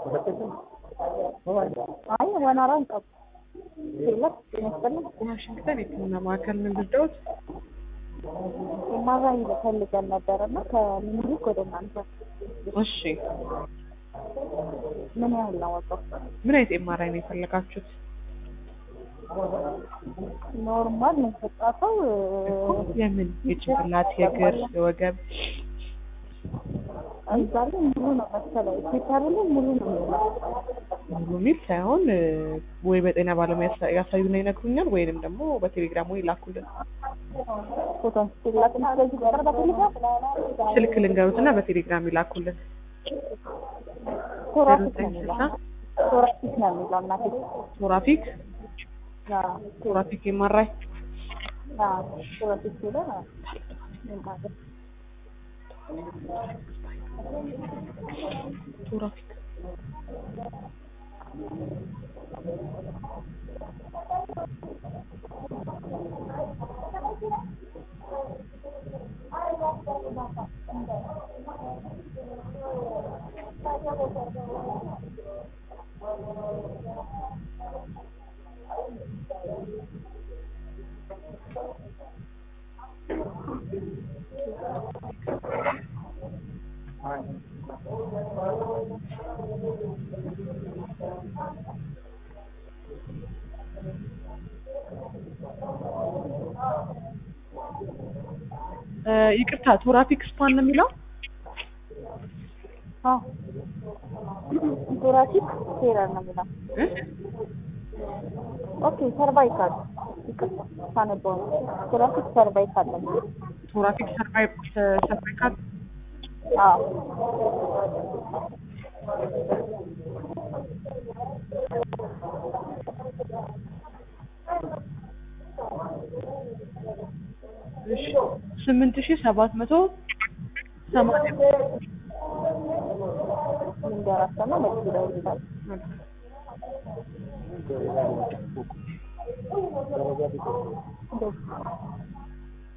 አይ ወናራ እንጠብ ሌለት ይመስለኝ ዋሽንግተን የሕክምና ማዕከል ምን ልደውት? የማራኝ ፈልገን ነበር እና ከምኒልክ ወደ እናንተ እሺ ምን ያህል ነው ወጣው? ምን አይነት ኤምአርአይ ነው የፈለጋችሁት? ኖርማል ነው የተሰጣተው የምን የጭንቅላት፣ የእግር፣ የወገብ እዛ ላይ ሙሉ ነው መሰለኝ ሲታሩ ላይ ሙሉ ነው የሚለው ሙሉ ሚል ሳይሆን እ፣ ወይ በጤና ባለሙያ ያሳ- ያሳዩና ይነግሩኛል ወይንም ደግሞ በቴሌግራም ወይ ላኩልን። ፎቶ አንስቼላት እና ስለዚህ ቁጥር በቴሌግራም ስልክ ልንገሩትና በቴሌግራም ይላኩልን። ቶራፊክ ነው ዘጠኝ የሚለው ስልሳ ቶራፊክ ነው የሚለው እናቴ ቶራፊክ አዎ ቶራፊክ ኤምአርአይ አዎ ቶራፊክ ሲለው እንካገር ቶራፊክ እ፣ ይቅርታ ቶራፊክ ስፓን ነው የሚለው አዎ ቶራፊክ ቴረር ነው የሚለው እ? ኦኬ ሰርቫይካል ይቅርታ ሳነበው ነው ቶራፊክ ሰርቫይካል ነው የሚለው ቶራፊክ ሰርቫይቭ ሰርቫይካል አዎ እሺ ስምንት ሺህ ሰባት መቶ ሰማንያ ምንደራሰማ መልስ ይደውልታል እንደዚህ